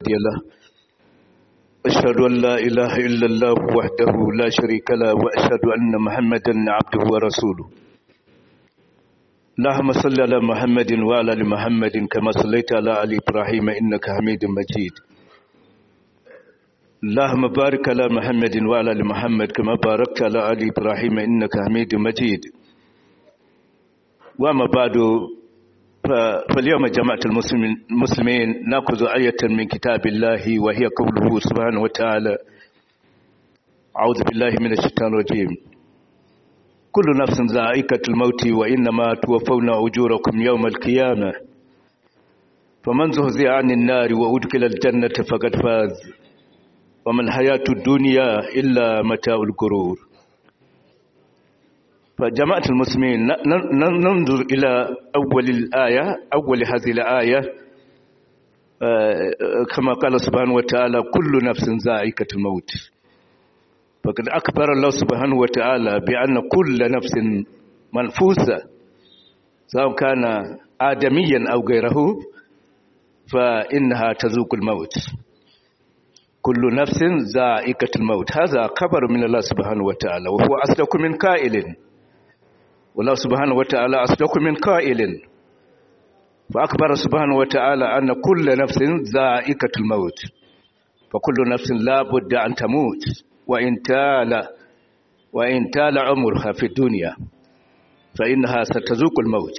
هادي له أشهد أن لا إله إلا الله وحده لا شريك له وأشهد أن محمدا عبده ورسوله اللهم صل على محمد وعلى ال محمد كما صليت على ال ابراهيم انك حميد مجيد اللهم بارك على محمد وعلى ال محمد كما باركت على ال ابراهيم انك حميد مجيد وما بعد فاليوم جماعة المسلمين نأخذ آية من كتاب الله وهي قوله سبحانه وتعالى أعوذ بالله من الشيطان الرجيم كل نفس ذائقة الموت وإنما توفون أجوركم يوم القيامة فمن زهزئ عن النار وأدخل الجنة فقد فاز وما الحياة الدنيا إلا متاع الغرور فجماعة المسلمين ننظر إلى أول الآية أول هذه الآية كما قال سبحانه وتعالى كل نفس ذائقة الموت فقد أخبر الله سبحانه وتعالى بأن كل نفس منفوسة سواء كان آدميا أو غيره فإنها تذوق الموت كل نفس ذائقة الموت هذا خبر من الله سبحانه وتعالى وهو أصدق من قائل والله سبحانه وتعالى أصدق من قائل فأخبر سبحانه وتعالى أن كل نفس ذائقة الموت فكل نفس لا بد أن تموت وإن تال وإن تال عمرها في الدنيا فإنها ستذوق الموت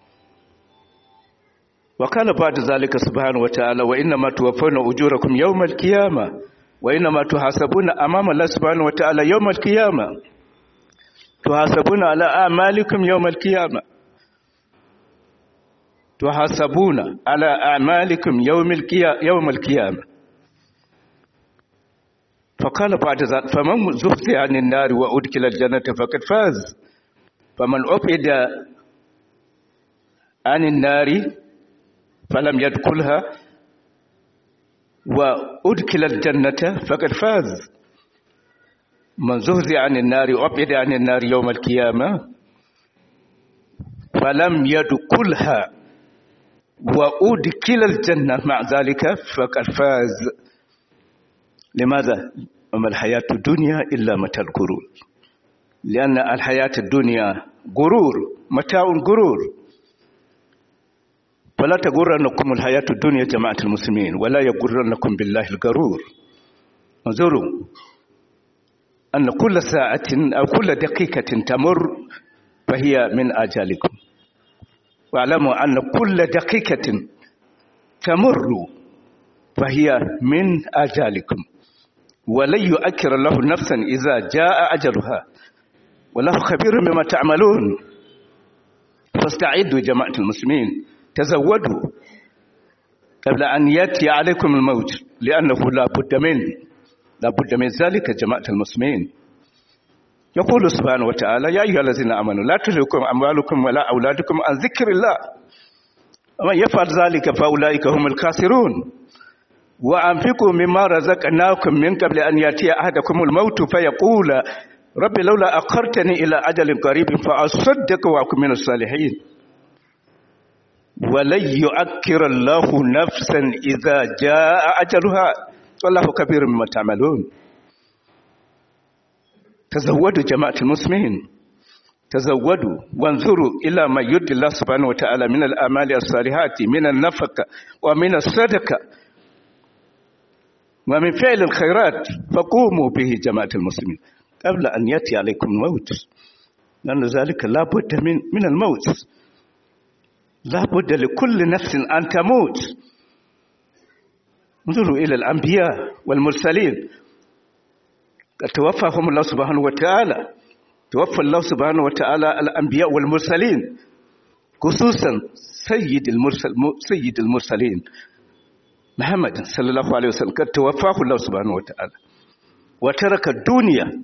وقال بعد ذلك سبحانه وتعالى وإنما توفون أجوركم يوم القيامة وإنما تحاسبون أمام الله سبحانه وتعالى يوم القيامة تحاسبون على أعمالكم يوم القيامة تحاسبون على أعمالكم يوم القيامة يوم القيامة فقال بعد ذلك فمن زحزح عن النار وأدخل الجنة فقد فاز فمن أبعد عن النار فلم يدخلها وأدخل الجنة فقد فاز من زهزع عن النار وأبعد عن النار يوم القيامة فلم يدخلها وأدخل الجنة مع ذلك فقد فاز لماذا؟ وما الحياة الدنيا إلا متاع الغرور لأن الحياة الدنيا غرور متاع غرور فلا تغرنكم الحياة الدنيا جماعة المسلمين ولا يغرنكم بالله الغرور انظروا أن كل ساعة أو كل دقيقة تمر فهي من آجالكم واعلموا أن كل دقيقة تمر فهي من آجالكم ولن يؤكر الله نفسا إذا جاء أجلها والله خبير بما تعملون فاستعدوا جماعة المسلمين تزودوا قبل أن يأتي عليكم الموت لأنه لا بد من لا بد من ذلك جماعة المسلمين يقول سبحانه وتعالى يا أيها الذين آمنوا لا تلهكم أموالكم ولا أولادكم عن ذكر الله ومن يفعل ذلك فأولئك هم الخاسرون وأنفقوا مما رزقناكم من قبل أن يأتي أحدكم الموت فيقول رب لولا أخرتني إلى أجل قريب فأصدق وأكون من الصالحين ولن يؤكر الله نفسا إذا جاء أجلها والله كبير مما تعملون تزودوا جماعة المسلمين تزودوا وانظروا إلى ما يدي الله سبحانه وتعالى من الأعمال الصالحات من النفقة ومن الصدقة ومن فعل الخيرات فقوموا به جماعة المسلمين قبل أن يأتي عليكم الموت لأن ذلك لا بد من, من الموت لا بد لكل نفس أن تموت انظروا إلى الأنبياء والمرسلين قد توفاهم الله سبحانه وتعالى توفى الله سبحانه وتعالى الأنبياء والمرسلين خصوصا سيد المرسل سيد المرسلين محمد صلى الله عليه وسلم قد توفاه الله سبحانه وتعالى وترك الدنيا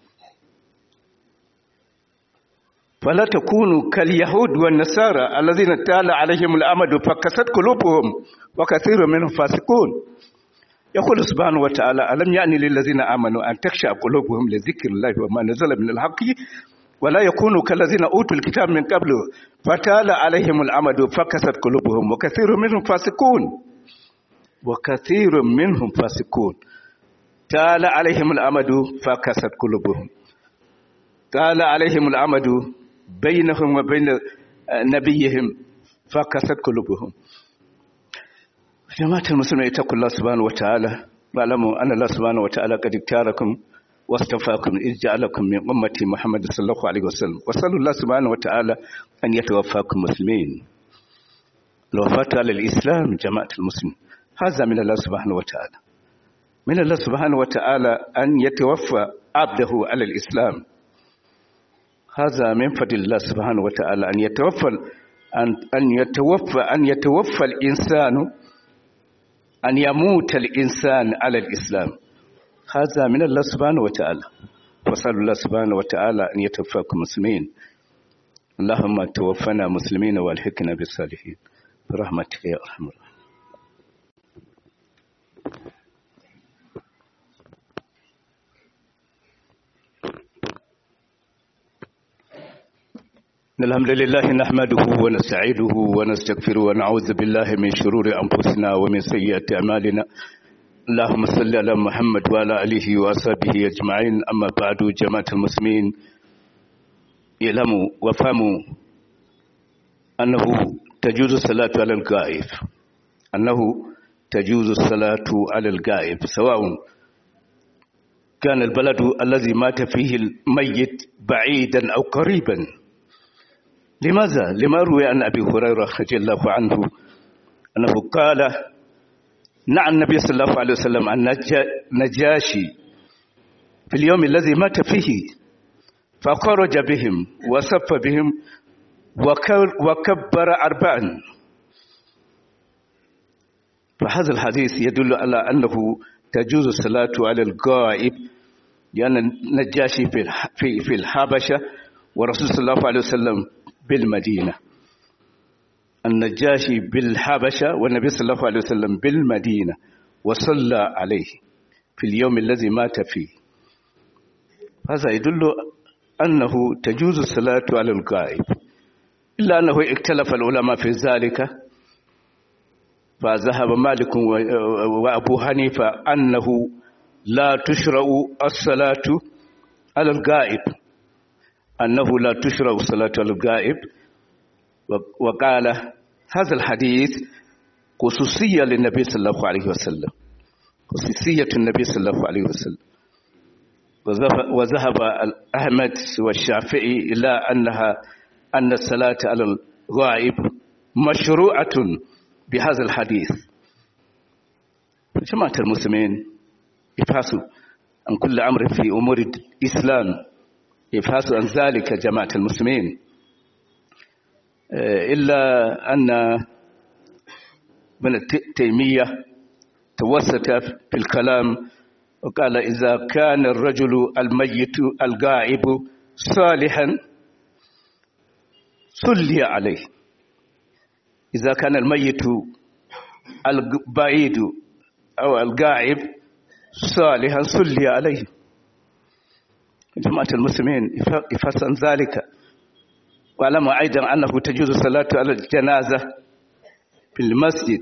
فلا تكونوا كاليهود والنصارى الذين تال عليهم الأمد فكست قلوبهم وكثير منهم فاسقون يقول سبحانه وتعالى ألم يعني للذين آمنوا أن تخشع قلوبهم لذكر الله وما نزل من الحق ولا يكونوا كالذين أوتوا الكتاب من قبل فتال عليهم الأمد فكست قلوبهم وكثير منهم فاسقون وكثير منهم فاسقون طال عليهم الأمد فكست قلوبهم طال عليهم الأمد بينهم وبين نبيهم فكست قلوبهم جماعة المسلمين اتقوا الله سبحانه وتعالى واعلموا أن الله سبحانه وتعالى قد اختاركم واصطفاكم إذ جعلكم من أمة محمد صلى الله عليه وسلم وصلوا الله سبحانه وتعالى أن يتوفاكم مسلمين الوفاة على الإسلام جماعة المسلمين هذا من الله سبحانه وتعالى من الله سبحانه وتعالى أن يتوفى عبده على الإسلام هذا من فضل الله سبحانه وتعالى أن يتوفى أن أن يتوفى أن يتوفى الإنسان أن يموت الإنسان على الإسلام هذا من الله سبحانه وتعالى وصلى الله سبحانه وتعالى أن يتوفاكم مسلمين اللهم توفنا مسلمين والحقنا بالصالحين برحمتك يا أرحم الراحمين الحمد لله نحمده ونستعيده ونستغفره ونعوذ بالله من شرور أنفسنا ومن سيئات أعمالنا اللهم صل على محمد وعلى آله وأصحابه أجمعين أما بعد جماعة المسلمين اعلموا وافهموا أنه تجوز الصلاة على الغائب أنه تجوز الصلاة على الغائب سواء كان البلد الذي مات فيه الميت بعيدا أو قريبا لماذا؟ لما روي عن أبي هريرة رضي الله عنه أنه قال نعى النبي صلى الله عليه وسلم عن نجاشي في اليوم الذي مات فيه فخرج بهم وصف بهم وكبر أربعا فهذا الحديث يدل على أنه تجوز الصلاة على الغائب لأن النجاشي في في الحبشة ورسول صلى الله عليه وسلم بالمدينة النجاشي بالحبشة والنبي صلى الله عليه وسلم بالمدينة وصلى عليه في اليوم الذي مات فيه هذا يدل أنه تجوز الصلاة على الغائب إلا أنه اختلف العلماء في ذلك فذهب مالك وأبو حنيفة أنه لا تشرع الصلاة على الغائب أنه لا تشرع الصلاة على الغائب وقال هذا الحديث خصوصية للنبي صلى الله عليه وسلم خصوصية النبي صلى الله عليه وسلم وذهب أحمد والشافعي إلى أنها أن الصلاة على الغائب مشروعة بهذا الحديث جماعة المسلمين ابحثوا عن كل أمر في أمور الإسلام ابحثوا عن ذلك جماعة المسلمين إلا أن ابن تيمية توسط في الكلام وقال إذا كان الرجل الميت الغائب صالحا صلي عليه إذا كان الميت البعيد أو الغائب صالحا صلي عليه جماعة المسلمين يفسن ذلك واعلموا أيضا أنه تجوز الصلاة على الجنازة في المسجد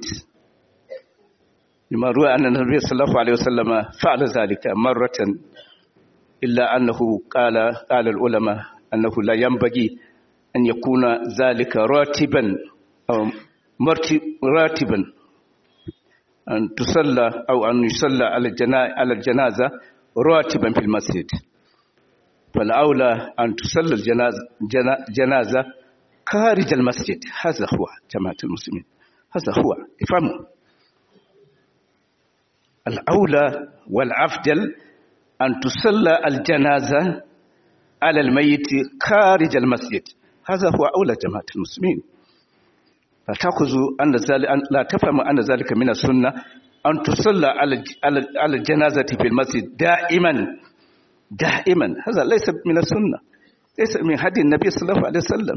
لما روى أن النبي صلى الله عليه وسلم فعل ذلك مرة إلا أنه قال قال العلماء أنه لا ينبغي أن يكون ذلك راتبا أو راتبا أن تصلى أو أن يصلى على الجنازة راتبا في المسجد فالأولى أن تصلى الجنازة جنازة خارج المسجد هذا هو جماعة المسلمين هذا هو افهموا الأولى والأفضل أن تصلى الجنازة على الميت خارج المسجد هذا هو أولى جماعة المسلمين لا تأخذوا أن ذلك لا تفهموا أن ذلك من السنة أن تصلى على الجنازة في المسجد دائما دائما هذا ليس من السنة ليس من هدي النبي صلى الله عليه وسلم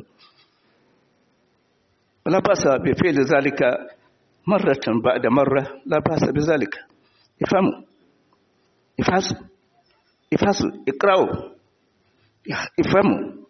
لا بأس بفعل ذلك مرة بعد مرة لا بأس بذلك افهموا افحصوا افحصوا اقرأوا افهموا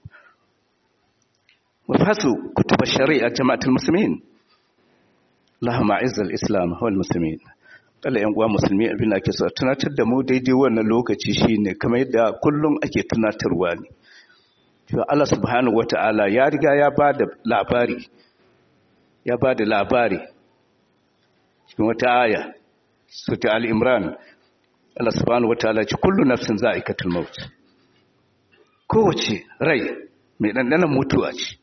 وافحصوا كتب الشريعة جماعة المسلمين اللهم أعز الإسلام والمسلمين Allah yan uwa musulmi abin da ake so tunatar da mu daidai wannan lokaci shine kamar yadda kullum ake tunatarwa ne to Allah subhanahu wata'ala ya riga ya bada labari ya bada labari cikin wata aya sura al-imran Allah subhanahu wata'ala ce kullu nafsin za'iqatul maut kowace rai mai dandanan mutuwa ce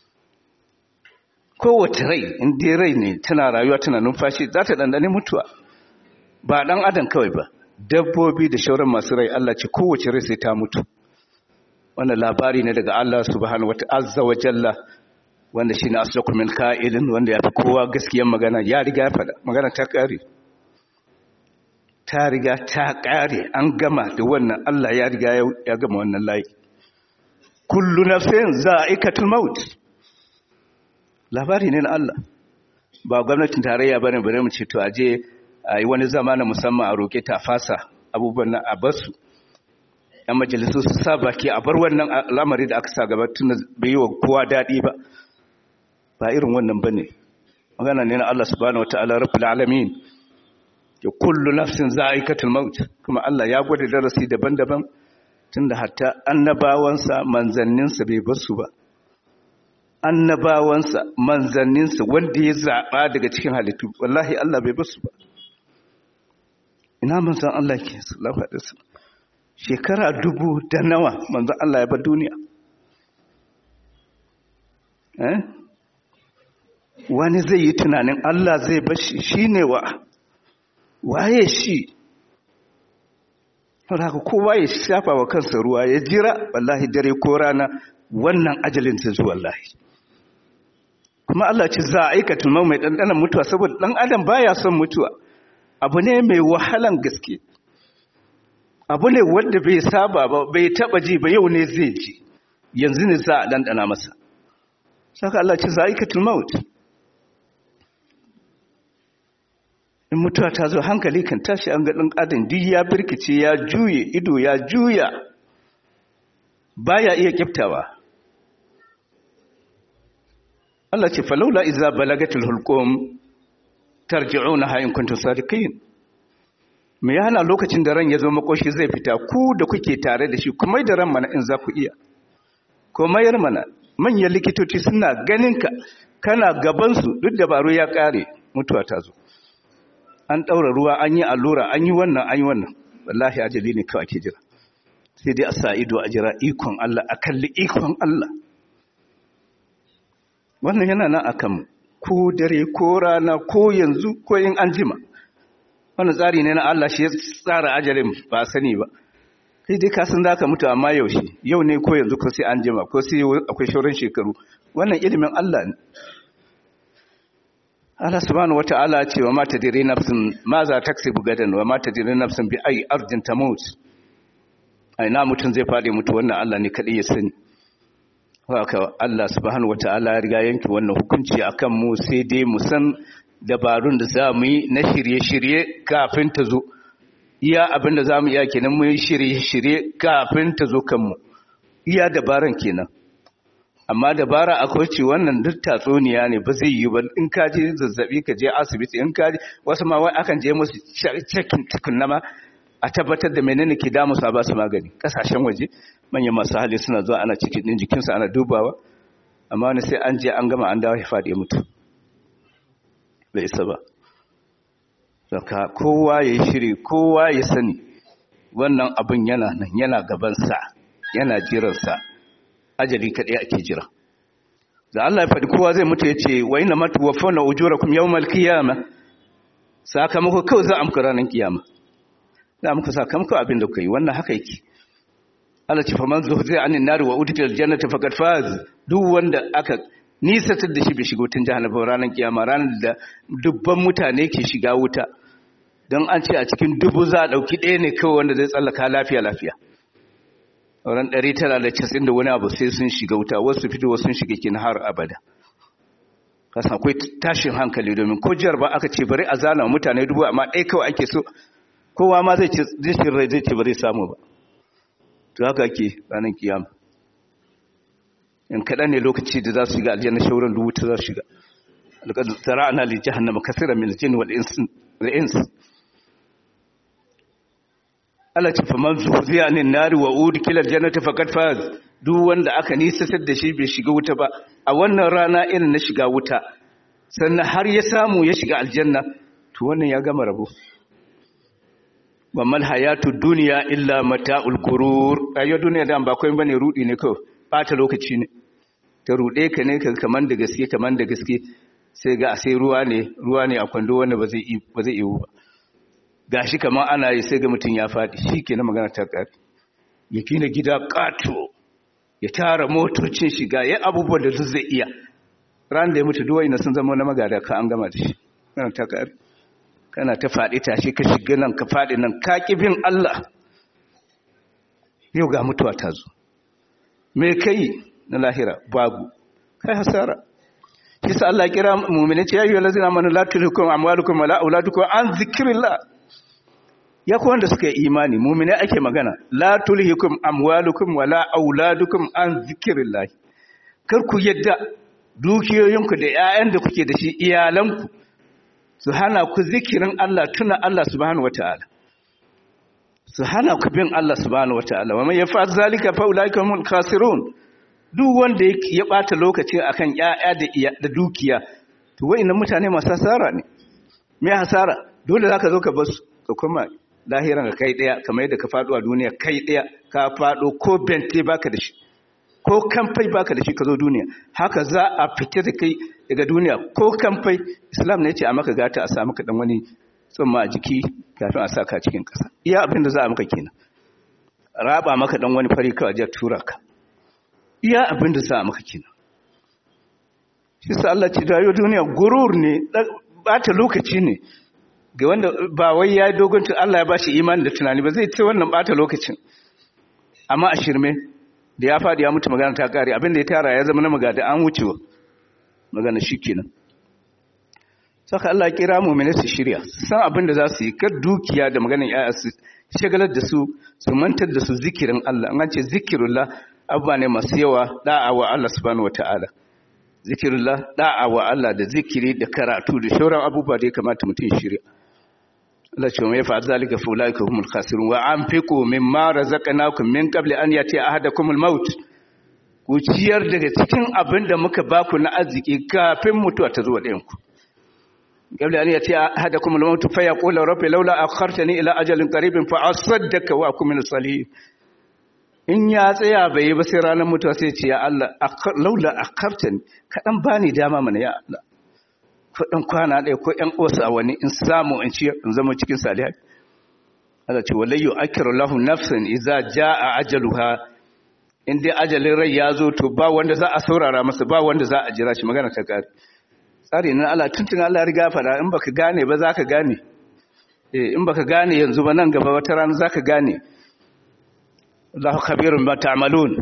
kowace rai in dai rai ne tana rayuwa tana numfashi za ta dandane mutuwa ba dan adam kawai ba dabbobi da shauran masu rai Allah ce kowace rai sai ta mutu wannan labari ne daga Allah subhanahu wata'azza wa jalla wanda shine asdaqu min qa'ilin wanda yafi kowa gaskiyar magana ya riga ya fada magana ta kare ta riga ta kare an gama da wannan Allah ya riga ya gama wannan layi kullu nafsin za'iqatul maut labari ne na Allah ba gwamnatin tarayya bane bare mu ce to aje a yi wani zama na musamman a roƙe ta fasa abubuwan nan a basu yan majalisu su sa baki a bar wannan lamari da aka sa gaba tun bai yi wa kowa daɗi ba ba irin wannan ba ne magana ne na Allah subhanahu wataala rabbul alamin ya kullu nafsin za'iqatul maut kuma Allah ya gwada darasi daban-daban tunda hatta annabawansa manzanninsa bai basu ba annabawansa manzanninsa wanda ya zaɓa daga cikin halittu wallahi Allah bai basu ba ina manzan Allah ke sallallahu alaihi wasallam shekara dubu da nawa manzan Allah ya bar duniya eh wani zai yi tunanin Allah zai bar shi shine wa waye shi haka kowa ya shafa wa kansa ruwa ya jira wallahi dare ko rana wannan ajalin ta zuwa wallahi kuma Allah ce za a aikata mai ɗanɗanan mutuwa saboda ɗan adam baya son mutuwa abu ne mai wahalan gaske abu ne wanda bai saba ba bai taba ji ba yau ne zai ji yanzu ne za a dandana masa saka Allah ce zaikatul maut in mutuwa ta zo hankali kan tashi an ga dan adam duk ya birkice ya juye ido ya juya baya iya kiftawa Allah ce falaula iza balagatul hulqum tarji'unaha in kuntum sadiqin me yana lokacin da ran ya zo makoshi zai fita ku da kuke tare da shi kuma da ran mana in za ku iya ko mayar mana manyan likitoci suna ganin ka kana gaban su duk dabaru ya kare mutuwa ta zo an daura ruwa an yi allura an yi wannan an yi wannan wallahi ajali ne kawai ake jira sai dai a sa ido a jira ikon Allah a kalli ikon Allah wannan yana nan akan mu ko dare ko rana ko yanzu ko in an jima wannan tsari ne na Allah shi ya tsara ajalin ba sani ba kai dai ka san zaka mutu amma yaushe yau ne ko yanzu ko sai an jima ko sai akwai shauran shekaru wannan ilimin Allah ne Allah subhanahu wata'ala ce wa ma tadri nafsin ma za taksibu gadan wa ma tadri nafsin bi ayi ardin tamut ai na mutun zai fadi mutu wannan Allah ne kadai ya sani haka Allah subhanahu wata'ala ya riga yanke wannan hukunci akan mu sai dai mu san dabarun da za mu yi na shirye-shirye kafin ta zo iya abin da za mu iya kenan mu yi shirye-shirye kafin ta zo kanmu iya dabaran kenan amma dabara akwai ce wannan duk tatsuniya ne ba zai yi ba in ka je zazzabi ka je asibiti in ka je wasu ma wai akan je musu cikin tukunna ma a tabbatar da menene ke damu su a ba su magani kasashen waje manyan masu hali suna zuwa ana cikin din jikinsu ana dubawa amma wani sai an je an gama an dawo ya faɗi mutu bai isa ba saka kowa ya yi shiri kowa ya sani wannan abin yana nan yana gabansa yana jiransa ajali kaɗai ake jira da Allah ya faɗi kowa zai mutu ya ce wa ina matu wa fauna ujurakum yawmal qiyama sakamako kawai za a muku ranar kiyama za muku sakamako abin da kuka yi wannan haka yake Allah ce faman zuhziya anin nari wa udkhila aljannata faqad faz duk wanda aka nisatar da shi bai shiga wutan jahannama ranar kiyama ranar da dubban mutane ke shiga wuta don an ce a cikin dubu za a ɗauki ɗaya ne kawai wanda zai tsallaka lafiya lafiya sauran ɗari tara da casin da wani abu sai sun shiga wuta wasu fito wasu sun shiga kin har abada kasan akwai tashin hankali domin ko jiyar ba aka ce bari a zana mutane dubu amma ɗaya kawai ake so kowa ma zai ce zai rai zai ce bari samu ba to haka ake ranar kiyama in kaɗan ne lokaci da za su shiga aljanna shauran dubu ta za su shiga alƙadu zara'ana li jahannama kasira min al-jinn wal ins Allah ce faman zuhziya anin nari wa udkila aljannata faqad faz duk wanda aka nisatar da shi bai shiga wuta ba a wannan rana irin na shiga wuta sannan har ya samu ya shiga aljanna to wannan ya gama rabo wa mal hayatu dunya illa mata'ul gurur ayo duniya da ba kai bane rudi ne kawai bata lokaci ne ta rude ka ne ka kaman da gaske kaman da gaske sai ga sai ruwa ne ruwa ne a kwando wanda ba zai ba zai yiwu ba gashi kaman ana yi sai ga mutun ya fadi shikenan magana ta kare ya kina gida kato ya tara motocin shiga ya abubuwan da zai iya ran da ya mutu duwai na sun zama na magada ka an gama da shi kana ta kare kana ta faɗi tashi ka shiga nan ka faɗi nan ka bin Allah yau ga mutuwa ta zo me kai na lahira babu kai hasara shi sa Allah kira mu'mini ce ya yi lazina amanu la tulhikum amwalukum wala auladukum an zikrillah ya ku wanda suka yi imani mu'mini ake magana la tulhikum amwalukum wala auladukum an zikrillah kar ku yadda dukiyoyinku da 'ya'yan da kuke da shi iyalanku su hana ku zikirin Allah tuna Allah subhanahu wata'ala su hana ku bin Allah subhanahu wata'ala wa man yaf'al zalika fa ulaika humul khasirun duk wanda ya bata lokaci akan ƴaƴa da da dukiya to wayannan mutane masu hasara ne me hasara dole zaka zo ka bar su ka kuma lahiran ka kai daya kamar yadda ka fado a duniya kai daya ka fado ko bente baka da shi ko kamfai baka da shi ka zo duniya haka za a fita da kai daga duniya ko kamfai islam ne ce a maka gata a samu ka dan wani tsumma a jiki kafin a sa ka cikin ƙasa iya abin da za a maka kenan raba maka dan wani fari kawai a tura ka iya abin da za a maka kenan shi sa Allah ce dayo duniya gurur ne bata lokaci ne ga wanda ba wai ya dogon Allah ya bashi imani da tunani ba zai ce wannan bata lokacin amma a shirme da ya faɗi ya mutu magana ta ƙare abinda ya tara ya zama na magada an wucewa magana shi kenan saka Allah kira mu'mini su shirya san abin da za su yi kar dukiya da maganar yaya su shagalar da su su mantar da su zikirin Allah an ce zikirullah abubuwa ne masu yawa da'a wa Allah subhanahu wataala zikirullah da'a wa Allah da zikiri da karatu da shauran abubuwa da ya kamata mutum shirya Allah ce mai fa'al zalika fa ulaika humul khasirun wa anfiqu mimma razaqnakum min qabli an yati ahadakumul maut ku ciyar daga cikin abin da muka baku na arziki kafin mutuwa ta zo ɗayan ku qabli an yati ahadakumul maut fa yaqulu rabbi laula akhartani ila ajalin qaribin fa asaddaka wa akun min salihin in ya tsaya bai ba sai ranar mutuwa sai ce ya Allah laula akhartani kadan bani dama mana ya Allah kudin kwana ɗaya ko ‘yan ƙosa wani in samu in ci in zama cikin salihai Allah ce walayyo akiru lahu nafsin iza ja a ajaluha in dai ajalin rai ya zo to ba wanda za a saurara masa ba wanda za a jira shi magana ta ƙari tsari na Allah tuntun Allah riga fada in baka gane ba za ka gane eh in baka gane yanzu ba nan gaba wata rana za ka gane Allahu khabirun ma ta'malun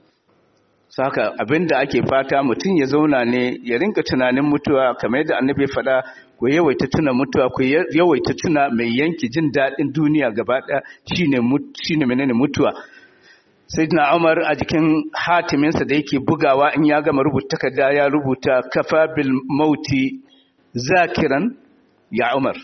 saka abinda ake fata mutum ya zauna ne ya rinka tunanin mutuwa kamar yadda annabi ya faɗa ku yawaita tuna mutuwa ku yawaita tuna mai yanki jin daɗin duniya gaba ɗaya shine shine menene mutuwa sayyidina Umar a jikin hatiminsa da yake bugawa in ya gama rubuta takarda ya rubuta kafa bil mauti zakiran ya Umar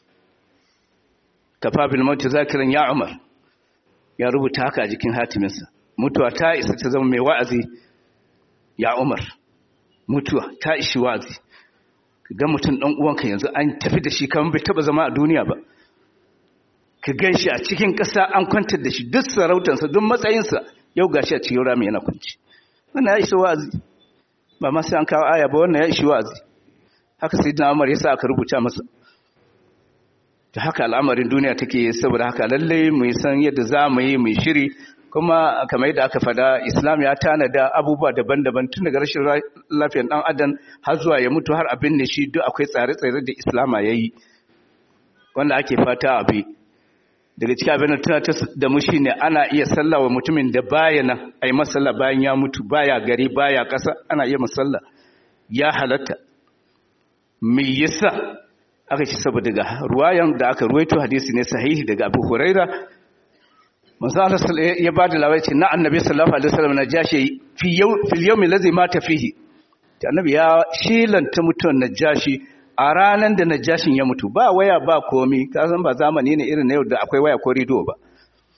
kafa bil mauti zakiran ya Umar ya rubuta haka a jikin hatiminsa mutuwa ta isa ta zama mai wa'azi ya umar mutuwa ta ishi wa'azi ga mutum ɗan uwanka yanzu an tafi da shi kamar bai taba zama a duniya ba ka gan shi a cikin ƙasa an kwantar da shi duk sarautansa duk matsayinsa yau ga shi a cikin rami yana kwanci wannan ya ishi wa'azi ba ma sai an kawo aya ba wannan ya ishi wa'azi haka sai na umar ya sa aka rubuta masa da haka al'amarin duniya take saboda haka lallai mu san yadda za mu yi mu shiri kuma kamar yadda aka fada islam ya tanada abubuwa daban-daban tun daga rashin lafiyar dan adam har zuwa ya mutu har abin ne shi duk akwai tsare-tsare da islama ya yi wanda ake fata abi daga cikin abin da tana ta da mu shine ana iya sallah wa mutumin da baya nan a yi masalla bayan ya mutu baya gari baya ƙasa ana iya masalla ya halatta me yasa aka ci saboda ga ruwayan da aka ruwaito hadisi ne sahihi daga abu huraira manzo Allah ya bada labari ce na annabi sallallahu alaihi wasallam na jashi fi yau fil yawmi allazi mata fihi ta annabi ya shilanta mutuwan najashi a ranan da najashin ya mutu ba waya ba komi ka san ba zamani ne irin na yau da akwai waya ko rido ba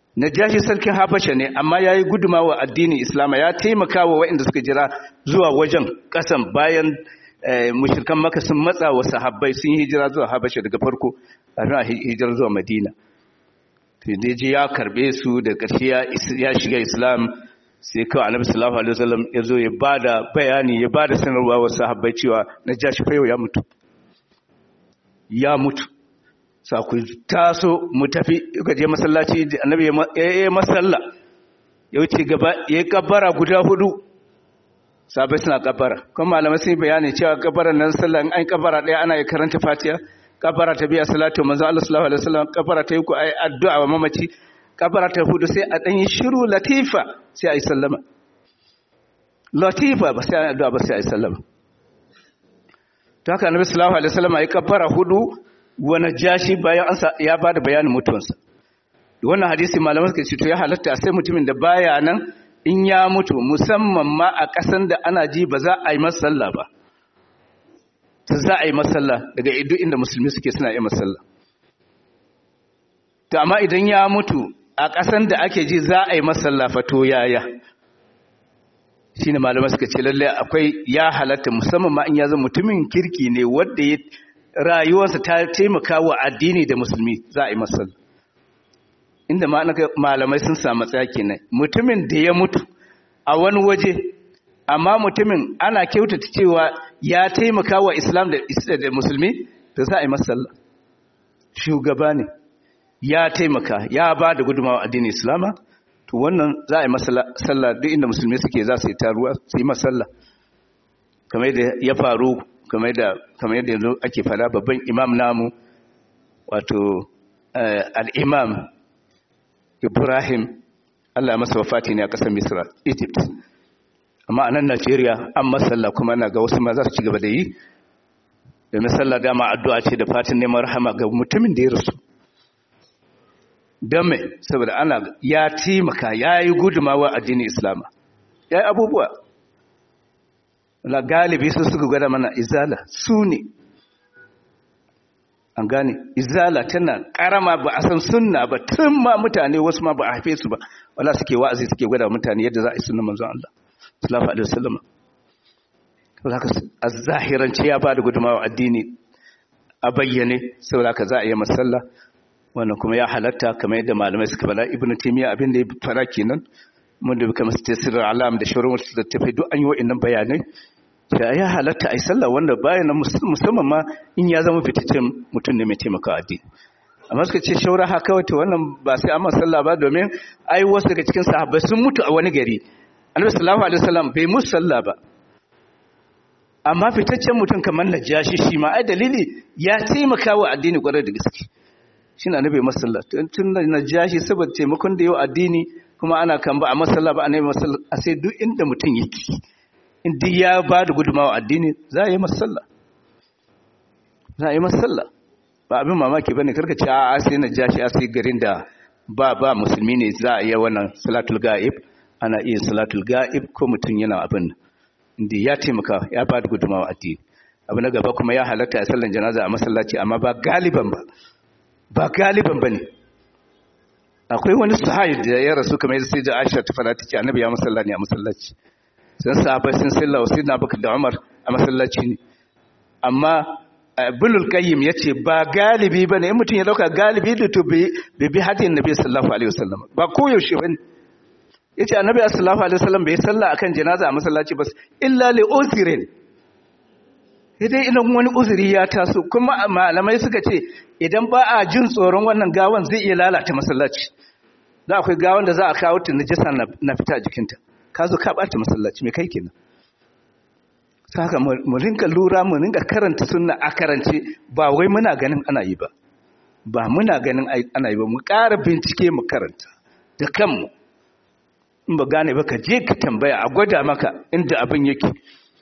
najashi sarkin habasha ne amma ya yi gudumawa addinin islama ya taimaka wa waɗanda suka jira zuwa wajen ƙasan bayan mushirkan maka sun matsa wa sahabbai sun yi hijira zuwa habasha daga farko kafin a hijira zuwa madina ji ya karbe su da ƙarshe ya shiga islam sai kawai annabi sallallahu alaihi wasallam ya zo ya bada bayani ya bada sanarwa wa sahabbai cewa najashi fa yau ya mutu ya mutu sa ku taso mu tafi ka je masallaci annabi ya yi masalla ya wuce gaba ya yi kabbara guda hudu sabai suna kabbara kuma malamai sun bayani cewa kabbaran nan sallah an kabbara daya ana yi karanta fatiha kabbara ta biya salatu manzo Allah sallallahu alaihi wasallam kabbara ta yi ku ai addu'a wa mamaci kabbara ta hudu sai a dan yi shiru latifa sai ai sallama latifa ba sai ai addu'a ba sai ai sallama to haka annabi sallallahu alaihi wasallam ai kabbara hudu wani jashi bayan an ya ba da bayanin mutuwansa wannan hadisi malamai suka ce to ya halatta sai mutumin da baya nan in ya mutu musamman ma a ƙasan da ana ji ba za a yi masalla ba ta za a yi masalla daga idu inda musulmi suke suna yi masalla to amma idan ya mutu a ƙasan da ake ji za a yi masalla fa to yaya shine malamai suka ce lalle akwai ya halatta musamman ma in ya zama mutumin kirki ne wanda ya rayuwarsa ta taimaka wa addini da musulmi za a yi masalla inda malamai sun samu tsaya kenan mutumin da ya mutu a wani waje amma mutumin ana kyautata cewa ya taimaka wa islam da musulmi da za a yi masalla shugaba ne ya taimaka ya ba da gudunmawa addinin islama to wannan za a yi masalla duk inda musulmi suke za su yi taruwa su yi masalla kamar yadda ya faru kamar yadda yanzu ake fada babban imam namu wato al'imam ibrahim allah masa wafati ne a ƙasar misra egypt amma a nan najeriya an masalla kuma na ga wasu ma za su ci gaba da yi domin sallah dama addu'a ce da fatin neman rahama ga mutumin da ya rasu don mai saboda ana ya taimaka ya yi gudumawa addinin islama ya yi abubuwa la galibi su suka gwada mana izala su ne an gane izala tana karama ba a san sunna ba tun ma mutane wasu ma ba a haife su ba wala suke wa'azi suke gwada mutane yadda za a yi sunnan manzon Allah sallallahu alaihi wasallam haka a zahirance ya ba da gudumawa addini a bayyane saboda haka za a yi masalla wannan kuma ya halatta kamar yadda malamai suka bala ibnu taymiya abin da ya fara kenan mun da kamar tasirin alam da shauran wasu da tafi duk an yi wa'annan bayanai da ya halatta a yi sallah wanda bayan na musamman ma in ya zama fitaccen mutum ne mai taimaka addini amma suka ce shaura haka wata wannan ba sai amma sallah ba domin ai wasu daga cikin sahabbai sun mutu a wani gari annabi sallallahu alaihi wasallam bai musu sallah ba amma fitaccen mutum kamar najashi shi ma ai dalili ya taimaka wa addini kwarai da gaske shine annabi masalla tun najashi saboda taimakon da yau addini kuma ana kan ba a masalla ba a nemi masalla a sai duk inda mutum yake inda ya ba da gudumawa addini za a yi masalla za a yi masalla ba abin mamaki ba ne karka ce a sai na ja shi a sai garin da ba ba musulmi ne za a yi wannan salatul ga'ib ana iya salatul ga'ib ko mutum yana abin inda ya taimaka ya ba da gudumawa addini abu na gaba kuma ya halatta a sallan janaza a masallaci amma ba galiban ba ba galiban ba ne akwai wani sahabi da ya rasu kamar yadda sai da Aisha ta fara tace annabi ya musalla ne a masallaci sun sahabbai sun salla wa sayyidina Abubakar da Umar a masallaci ne amma Bulul Qayyim yace ba galibi bane in mutum ya dauka galibi da to bi bi hadin Nabi sallallahu alaihi wasallam ba koyaushe bane yace annabi sallallahu alaihi wasallam bai salla akan janaza a masallaci ba illa li usrin idan idan wani uzuri ya taso kuma malamai suka ce idan ba a jin tsoron wannan gawan zai iya lalata masallaci za akwai gawan da za a kawo ta najasa na fita jikinta ka zo ka bata masallaci mai kai kenan saka mu rinka lura mu rinka karanta sunna a karance ba wai muna ganin ana yi ba ba muna ganin ana yi ba mu ƙara bincike mu karanta da kanmu in ba gane ba ka je ka tambaya a gwada maka inda abin yake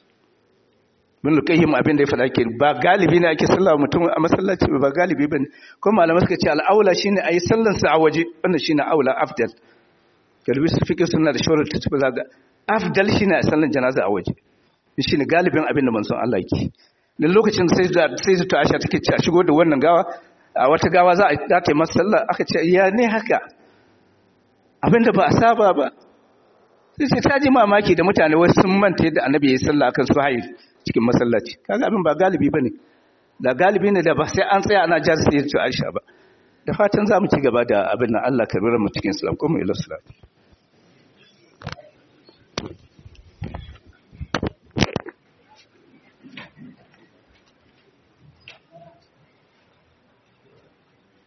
bin lukaihim abin da ya faɗa ke ba galibi ne ake sallah mutum a masallaci ba galibi ba ne kuma malamai suka ce al'aula shine a yi sallansa a waje wannan shine aula afdal galibi su fiƙe suna da shawarar ta tabbata ga afdal shine a sallan janaza a waje shine galibin abin da manzon Allah yake dan lokacin da sai da sai ta Aisha take ce a shigo da wannan gawa a wata gawa za a ta yi masa sallah aka ce ya ne haka abinda ba a saba ba sai sai ta ji mamaki da mutane wasu sun manta yadda annabi ya yi sallah akan suhail cikin masallaci kaga abin ba galibi bane da galibi ne da ba sai an tsaya ana jar sai ya Aisha ba da fatan za mu ci gaba da abin nan Allah ka rura mu cikin islam kuma ila salati